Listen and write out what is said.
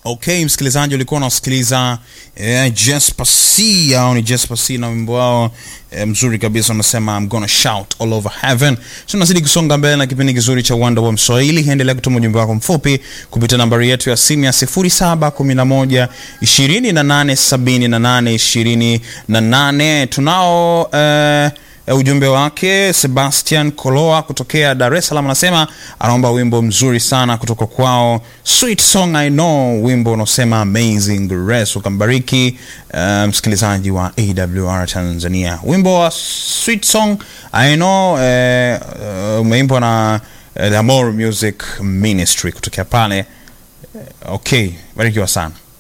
Okay, msikilizaji ulikuwa unasikiliza eh, Jesper C au ni Jesper C na wimbo wao eh, mzuri kabisa unasema I'm gonna shout all over heaven. So tunazidi kusonga mbele na kipindi kizuri cha Wonder wa Mswahili. Endelea kutuma ujumbe wako mfupi kupitia nambari yetu ya simu ya 0711 2878 28. Tunao eh, E, ujumbe wake Sebastian Koloa kutokea Dar es Salaam anasema anaomba wimbo mzuri sana kutoka kwao Sweet Song I Know, wimbo unaosema Amazing Grace. Ukambariki uh, msikilizaji wa AWR Tanzania. Wimbo wa Sweet Song I Know uh, umeimbwa na uh, The Amor Music Ministry kutokea pale. Uh, okay, barikiwa sana.